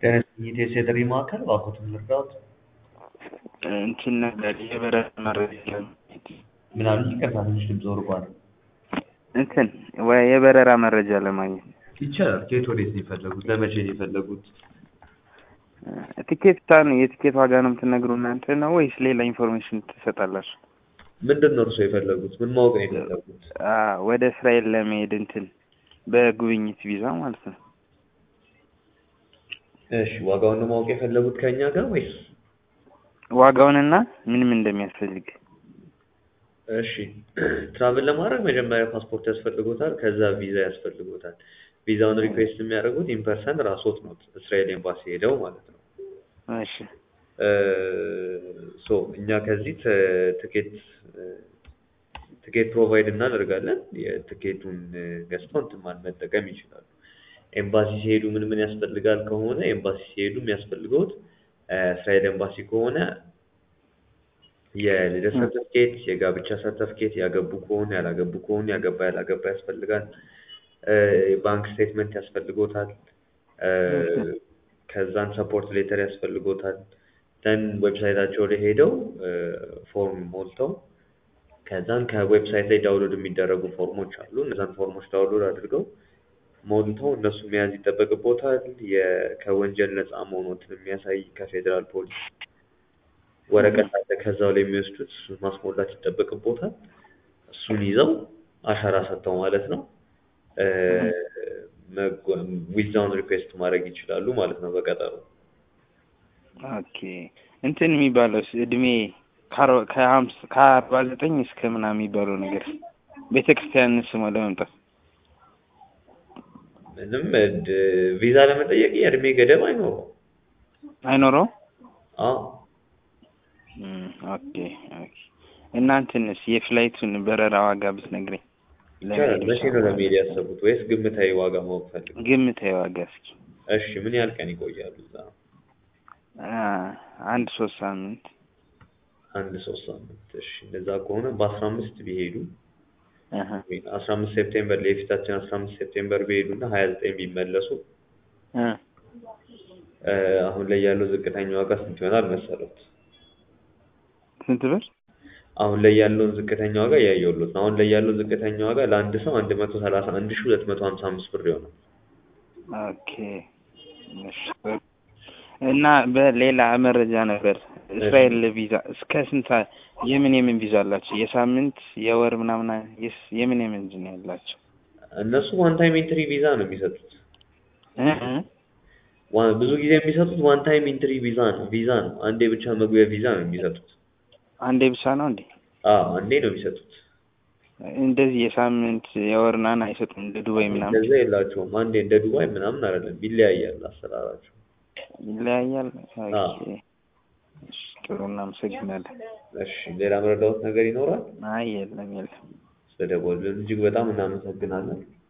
የኢትዮ ቴሌ ማዕከል እባክዎትን ልርዳዎት? እንትን ነገር የበረራ መረጃ ለማግኘት ምን አሉኝ? ይቅርታ ትንሽ ድምፅ ርቋል። እንትን ወይ የበረራ መረጃ ለማግኘት ይቻላል። ከየት ወዴት ነው የፈለጉት? ለመቼ ነው የፈለጉት? ቲኬት ታ ነው የቲኬት ዋጋ ነው የምትነግሩ እናንተ ነው ወይስ ሌላ ኢንፎርሜሽን ትሰጣላችሁ? ምንድን ነው እርስዎ የፈለጉት? ምን ማወቅ ነው የፈለጉት? አ ወደ እስራኤል ለመሄድ እንትን በጉብኝት ቪዛ ማለት ነው። እሺ ዋጋውን ነው ማወቅ የፈለጉት ከእኛ ጋር ወይስ? ዋጋውንና ምን ምን እንደሚያስፈልግ እሺ ትራቭል ለማድረግ መጀመሪያ ፓስፖርት ያስፈልጎታል። ከዛ ቪዛ ያስፈልጎታል። ቪዛውን ሪኩዌስት የሚያደርጉት ኢንፐርሰን ራስዎት ነው እስራኤል ኤምባሲ ሄደው ማለት ነው። እሺ ሶ እኛ ከዚህ ት- ትኬት ትኬት ፕሮቫይድ እናደርጋለን። የትኬቱን ገዝተው እንትን ማለት መጠቀም ይችላሉ። ኤምባሲ ሲሄዱ ምን ምን ያስፈልጋል ከሆነ ኤምባሲ ሲሄዱ የሚያስፈልገውት እስራኤል ኤምባሲ ከሆነ የልደት ሰርተፍኬት፣ የጋብቻ ሰርተፍኬት፣ ያገቡ ከሆነ ያላገቡ ከሆነ ያገባ ያላገባ ያስፈልጋል። ባንክ ስቴትመንት ያስፈልጎታል። ከዛን ሰፖርት ሌተር ያስፈልጎታል። ደን ዌብሳይታቸው ላይ ሄደው ፎርም ሞልተው ከዛን ከዌብሳይት ላይ ዳውንሎድ የሚደረጉ ፎርሞች አሉ። እነዛን ፎርሞች ዳውንሎድ አድርገው ሞልተው እነሱ መያዝ ይጠበቅቦታል። የ- ከወንጀል ነፃ መሆኖትን የሚያሳይ ከፌዴራል ፖሊስ ወረቀት አለ። ከዛው ላይ የሚወስዱት እሱን ማስሞላት ይጠበቅቦታል። እሱን ይዘው አሻራ ሰጥተው ማለት ነው ዊዛውን ሪኩዌስት ማድረግ ይችላሉ ማለት ነው በቀጠሮ ኦኬ እንትን የሚባለው እድሜ ከአርባ- ከሀምሳ ከአርባ ዘጠኝ እስከ ምናምን የሚባለው ነገር ቤተ ክርስቲያን ስሞ ለመምጣት ምንም ድ- ቪዛ ለመጠየቅ የእድሜ ገደብ አይኖረው። አይኖረው አዎ ኦኬ ኦኬ እና እንትንስ የፍላይቱን በረራ ዋጋ ብትነግረኝ ይቻላል። መቼ ነው ለመሄድ ያሰቡት? ወይስ ግምታዊ ዋጋ ማወቅ ፈልገው? ግምታዊ ዋጋ እስኪ እሺ ምን ያህል ቀን ይቆያሉ እዛ? አ፣ አንድ ሶስት ሳምንት አንድ ሶስት ሳምንት። እሺ እንደዛ ከሆነ በአስራ አምስት ቢሄዱ አሀ አስራ አምስት ሴፕቴምበር ላይ የፊታችን አስራ አምስት ሴፕቴምበር ቢሄዱ እና ሀያ ዘጠኝ ቢመለሱ እ እ፣ አሁን ላይ ያለው ዝቅተኛ ዋጋ ስንት ይሆናል መሰሎት? ስንት ብር አሁን ላይ ያለውን ዝቅተኛ ዋጋ እያየሁሎት ነው። አሁን ላይ ያለው ዝቅተኛ ዋጋ ለአንድ ሰው አንድ መቶ ሰላሳ አንድ ሺህ ሁለት መቶ ሀምሳ አምስት ብር ይሆናል። ኦኬ እሺ እና በሌላ መረጃ ነበር እስራኤል ቪዛ እስከ ስንት ሰዓት የምን የምን ቪዛ አላቸው? የሳምንት የወር ምናምን የስ- የምን የምን ነው ያላቸው? እነሱ ዋን ታይም ኢንትሪ ቪዛ ነው የሚሰጡት። እ እ ዋ- ብዙ ጊዜ የሚሰጡት ዋን ታይም ኢንትሪ ቪዛ ነው ቪዛ ነው። አንዴ ብቻ መግቢያ ቪዛ ነው የሚሰጡት። አንዴ ብቻ ነው እንዴ? አዎ አንዴ ነው የሚሰጡት። እንደዚህ የሳምንት የወር ምናምን አይሰጡም እንደ ዱባይ ምናምን እንደዛ የላቸውም። አንዴ እንደ ዱባይ ምናምን አይደለም፣ ይለያያል አሰራራቸው። ይለያያል። አዎ። ኦኬ እሺ፣ ጥሩ እናመሰግናለን። እሺ ሌላ መረዳት ነገር ይኖራል? አይ የለም የለም። ስለደወሉልን እጅግ በጣም እናመሰግናለን።